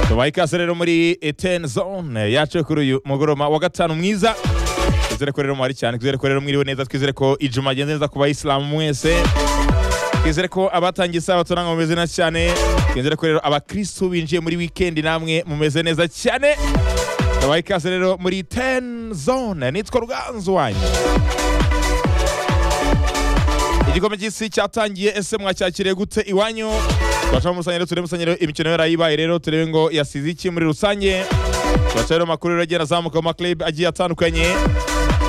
tubaha ikaze rero muri eteni zone yacu kuri uyu mugoroba wa gatanu mwiza twizere ko rero muhari cyane twizere ko rero mwiriwe neza twizere ko ijuma agenze neza ku bayisilamu mwese twizere ko abatangiye isabato namwe mumeze neza cyane twizere ko rero abakirisitu binjiye muri wikendi namwe mumeze neza cyane tubaha ikaze rero muri teni zone nitwa ruganzu wanyu igikombe cy'isi cyatangiye ese mwacyakiriye gute iwanyu tubacamo rusange rero turebe musange rero imikino yarayibaye rero turebe ngo yasize iki muri rusange tubaca rero amakuru rero agenda azamuka mu makilabu agiye atandukanye